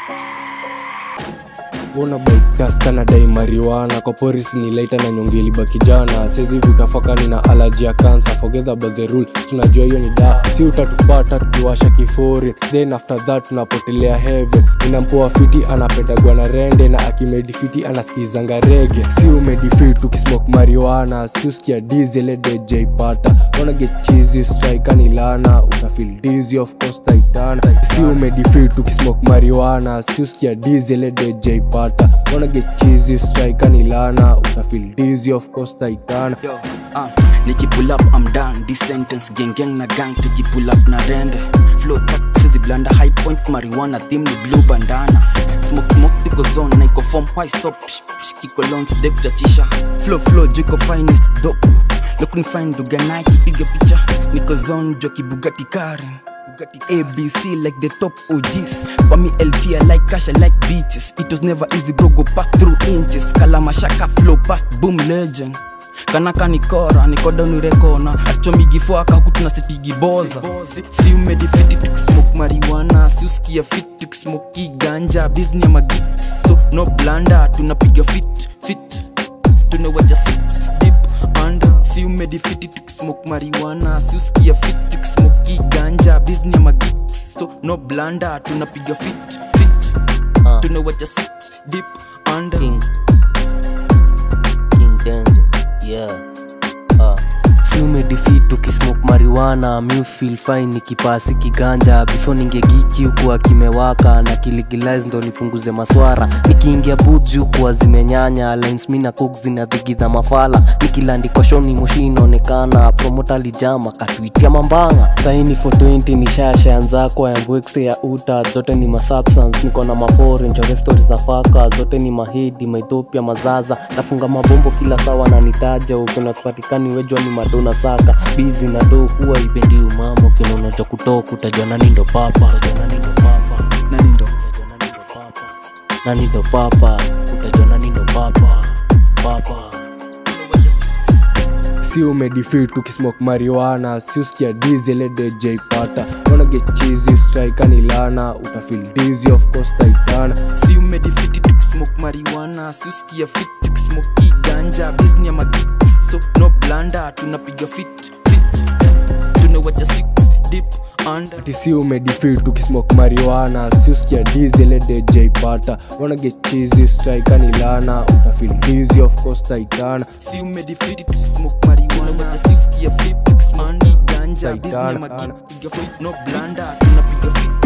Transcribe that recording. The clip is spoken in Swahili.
Bona baikas kanadai mariwana kwa poris ni laita na nyongeli bakijana sezi vitafakani na alaji ya kansa forget about the rule tunajua hiyo ni da si utatupata tukiwasha kifori then after that tunapotelea heaven inampoa fiti anapendagwa na rende na akimedifiti anaskizanga rege si umedifit ukismok mariwana si usikia dizele dejaipata wana get cheesy strike ni lana utafil dizzy of course taitana si umedifit ukismok mariwana si usikia dizele dejaipata wana get cheesy strike ni lana utafil dizzy of course taitana Yo, uh, nikipull up I'm done this sentence gang gang na gang tukipull up na rende flow chat sizi blanda high point marijuana theme ni blue bandanas smoke smoke tiko zone na iko form why stop psh, psh, kiko lons de kuchachisha flow flow juu iko fine is dope look ni fine duga nike piga picha niko zone jo kibugati karen Bugatti ABC like the top OGs For me LT I like cash I like beaches It was never easy bro go pass through inches Kalama shaka flow past boom legend kanaka nikora nikoda unirekona achomigifwaka huku tunasetigiboza si umedifiti tukismoke mariwana si usikia fit tukismoki ganja bizni ya magik so no blanda tunapiga fit fit tunawaja six deep under si umedifiti tukismoke mariwana si usikia fit tukismoki ganja bizni ya magik so no blanda tunapiga fit fit Ah. tunawaja six deep under King King Denzo yeah ah. si umedefeat ukismoke mariwana mi feel fine nikipasi kiganja before ningegiki huku akimewaka na kiligilize ndo nipunguze maswara nikiingia buju kuwa zimenyanya lines mi na cook zinadhigidha mafala nikilandikwa shoni moshi inaonekana promota lijama katuitia mambanga saini for 20 ni shasha nzako ya mbwekse ya uta zote ni masubstance niko na mafore nchore stori za faka zote ni mahidi maethiopia mazaza nafunga mabombo kila sawa na nitaja ukinasipatikani wejwa ni madona saka bizi na do huwa ipendi umama ukinono cha kutoka utajua nani ndo papa utajua nani ndo papa nani ndo utajua nani ndo papa nani ndo papa utajua nani ndo papa papa tunawaja six si umedifit ukismok mariwana si usikia dizele dejaipata wana get cheesy strike ni lana utafil dizzy of course taitana si umedifiti tukismoke mariwana si usikia fit tukismoki ganja bizni ya magik so no blanda tunapiga fit fit tunawacha six deep under ati si umedifit ukismok mariwana si usikia dizele dejaipata wana get cheesy strike ni lana utafil dizzy of course taitana si umedifiti tukismoke mariwana si usikia fit tukismoki ganja bizni ya magik piga fit no blanda tunapiga fit